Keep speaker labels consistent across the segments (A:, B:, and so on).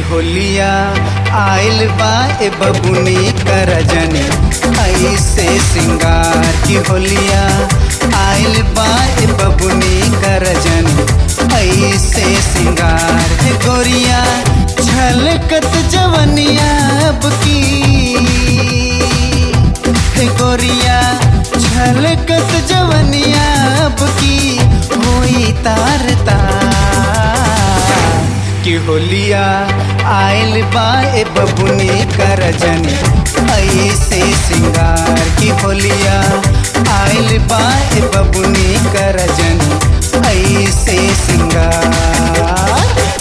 A: होलिया आइल बा ए बबुनी कर जनी ऐसे सिंगार की होलिया आइल बा ए बबुनी कर जनी ऐसे सिंगार हे गोरिया छलकत जवनिया अब की हे गोरिया छलकत जवनिया अब की होई तार तार की होलिया आइल बा ए बबुनी कर जनी ऐसे सिंगार की होलिया आइल बा ए बबुनी कर जनी ऐसे सिंगार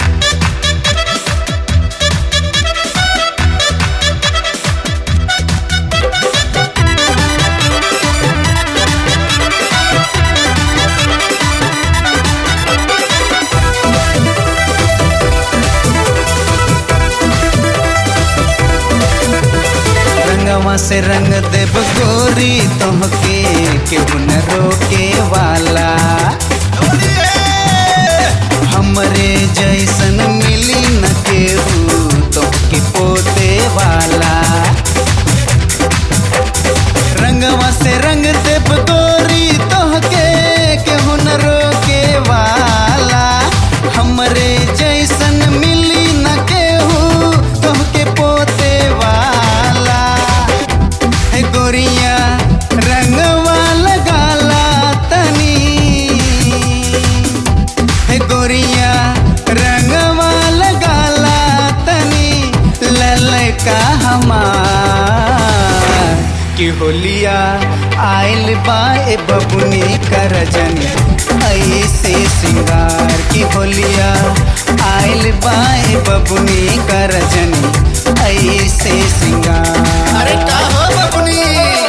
A: रंगवा से रंग देव गोरी तोहके केहू न रोके वाला हमरे जैसन मिली न केहू तोहके पोते वाला रंगवा से रंग देव गोरी तोहके केहू न रोके वाला हमरे जैसन मिली न केहू तोहके पोते वाला हे गोरिया रंगवा लगाला तनी हे गोरिया रंगवा लगाला तनी ललका हमार की होलिया आइल बा ए बबुनी कर जनी ऐसे सिंगार की होलिया आइल बा ए बबुनी कर जनी ऐसे सिंगार
B: अरे का हो बबुनी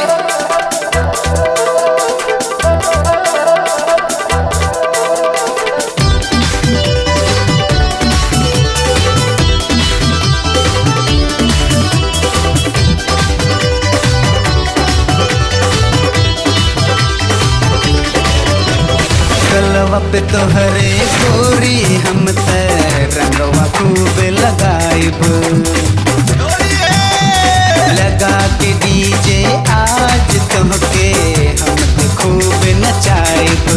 A: गलवा पे तोहरे गोरी हम त रंगवा खूब लगाइब लगा के डीजे आज तोहके हम त खूब नचाइब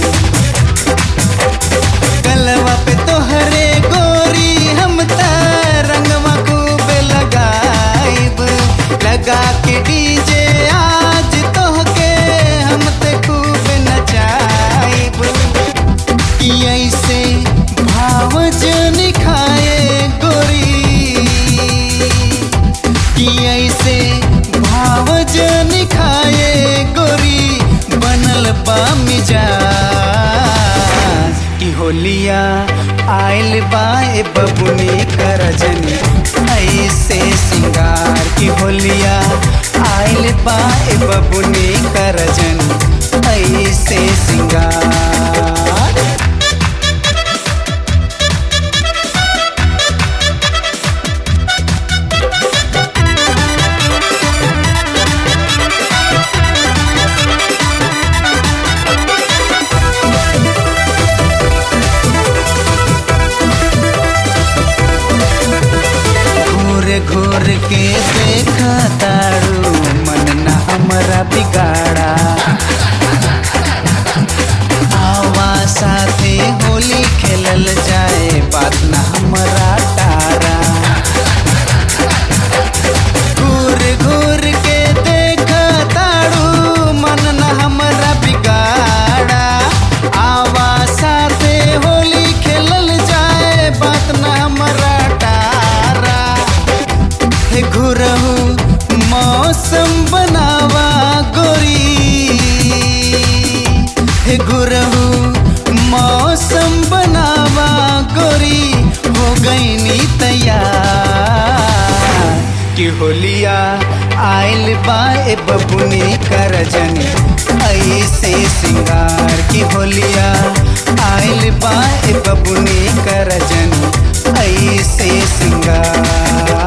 A: गलवा पे तोहरे गोरी हम त रंगवा खूब लगाइब लगा के डीजे आज तोहके हम त खूब नचाइब कि ऐसे भाव जन खाए गोरी कि ऐसे भाव जन खाए गोरी बनल बा मिजाज कि होलिया आइल बा ए बबुनी कर जनी ऐसे सिंगार की होलिया आइल बा ए बबुनी कर जनी ऐसे सिंगार घूर घूर के देखा तारू मन न हमरा बिगाड़ा आवा साथे होली खेलल जाए बात न हमरा तारा घूर घूर के देखा तारू मन न हमरा बिगाड़ा आवा साथे होली खेलल जाए बात न हमरा तारा हे घुरहु मौसम बनावा गोरी हे घुरहु मौसम बनावा गोरी हो गईनी तैयार कि होलिया आइल बा ए बबुनी कर जनी ऐसे सिंगार की होलिया आइल बा ए बबुनी कर जनी ऐसे सिंगार